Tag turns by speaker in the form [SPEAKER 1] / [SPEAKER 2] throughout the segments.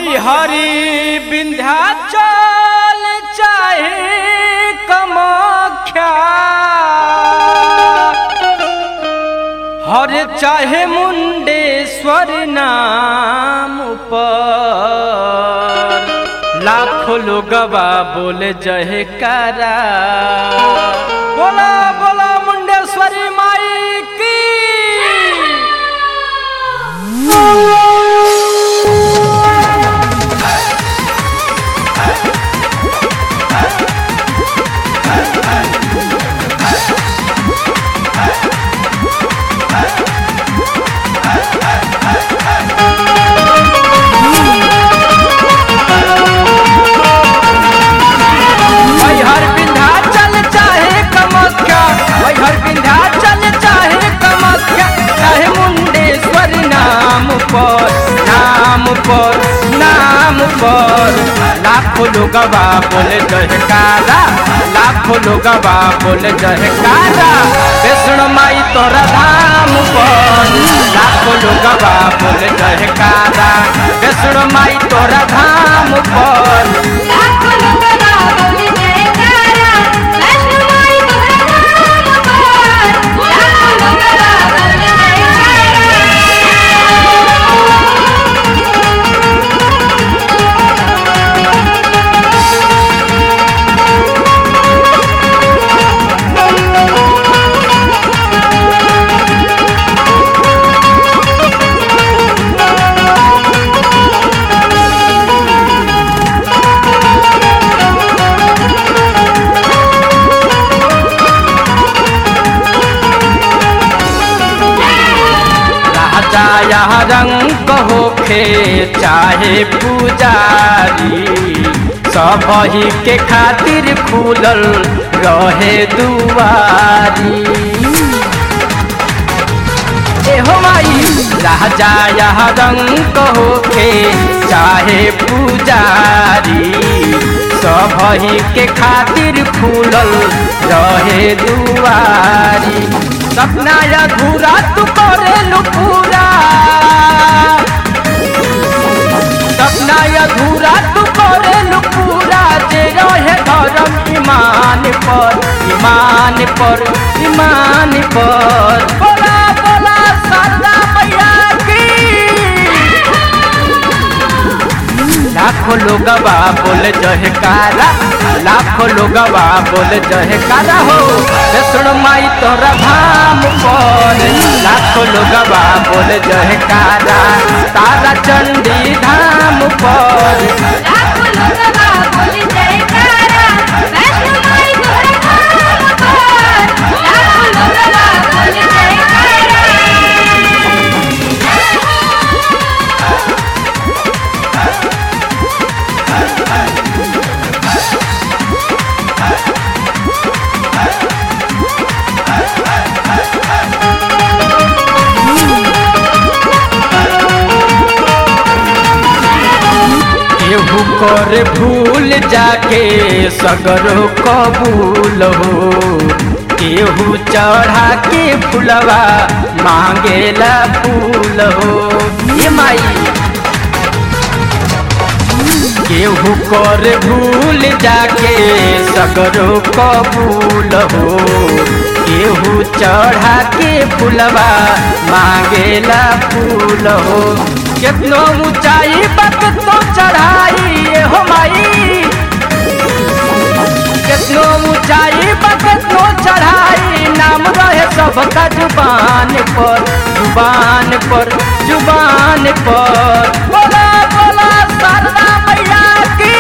[SPEAKER 1] मैहरी विंध्याचल चाहे कमाख्या हर चाहे मुंडेश्वर नाम पर लाखों लोगवा बोले जयकारा बोला बोला मुंडेश्वरी माई की मैहर विंध्याचल चाहे कमख्या मैहर विंध्याचल चाहे कमख्या चाहे मुंडेश्वर नाम पर नाम पर नाम पर लाखों लोगवा बोले जयकारा लाखों लोगवा बोले जयकारा कृष्ण माई तोरा धाम पर लाखों लोगवा बोले जयकारा कृष्ण माई तोरा धाम पर
[SPEAKER 2] लाखों लोगवा बोले जयकारा वैष्णो माई तोहरा धाम पर लाखों लोगवा बोले
[SPEAKER 1] राजा यहाँ रंग होखे चाहे पुजारी सब ही के खातिर खुलल रहे दुआरी एहो माई राजा यहाँ रंग होखे चाहे पुजारी सब ही के खातिर खुलल रहे दुआरी सपना अधूरा तू करेलू पूरा सपना अधूरा तू करेलू पूरा जे रहे धर्म ईमान पर ईमान पर ईमान पर बोला बोला सादा मैया की लाखों लोगवा बोले जयकारा लाखों लोगवा बोले जयकारा हो कृष्ण माई तोरा धाम पर लाखों लोगवा बोले जयकारा तारा चंडी धाम पर
[SPEAKER 2] लाखों लोगवा बोले जयकारा वैष्णो माई तोहरा धाम पर लाखों लोगवा बोले जयकारा
[SPEAKER 1] केहू कर भूल जाके सगरो कबूल हो केहू चढ़ा के फुलवा मांगेला फूल हो ये माई केहू कर भूल जाके सगरो कबूल हो केहू चढ़ा के फुलवा मांगेला फूल हो कितनो ऊंचाई पर कितनो चढ़ाई ये हो माई कितनो ऊंचाई पर कितनो चढ़ाई नाम रहे सबका जुबान पर जुबान पर जुबान पर बोला बोला शारदा मैया की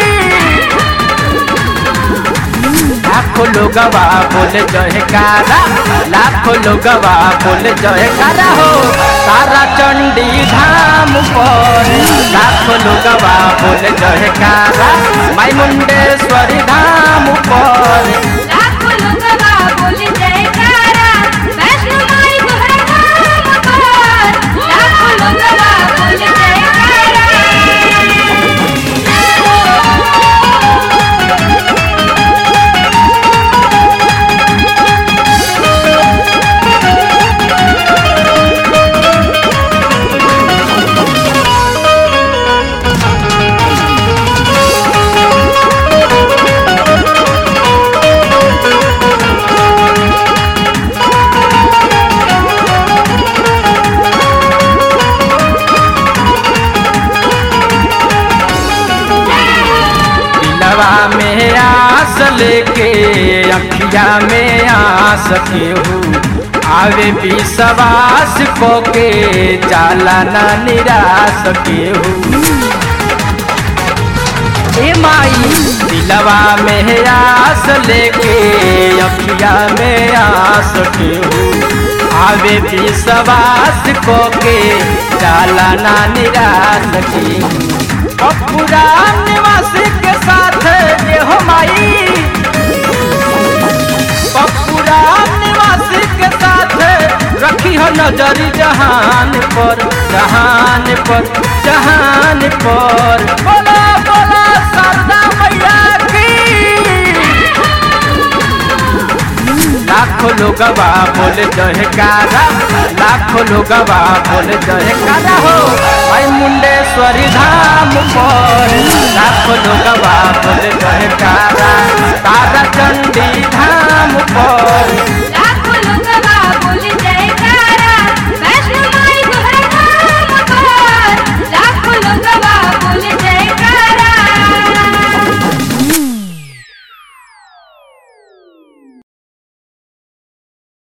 [SPEAKER 1] लाखों लोगवा बोले जयकारा लाखों लोगवा बोले जयकारा हो तारा चंडी धाम पर लाखों लोगवा बोले जयकारा माई मुंडेश्वरी धाम पर
[SPEAKER 2] लाखों लोगवा बोले जयकारा वैष्णो माई तोहरा धाम पर लाखों लोगवा बोले जयकारा
[SPEAKER 1] अखिया में आस केहू आवे विश्वास को के जाला ना निराश केहू ए माई दिलवा में आस लेके अखिया में आस केहू आवे विश्वास को के जाला ना निराश केहू पूरा निवास के साथ ये हो माई पूरा निवास के साथ रखी हो नजर जहान पर जहान पर जहान पर बोला बोला सरदा मैया की लाखों लोगवा बोले जयकारा लाखों लोगवा बोले जयकारा हो भाई मुंडेश्वरी धाम पर लाखों लोगवा बोले जयकारा तारा चंडी धाम पर
[SPEAKER 2] लाख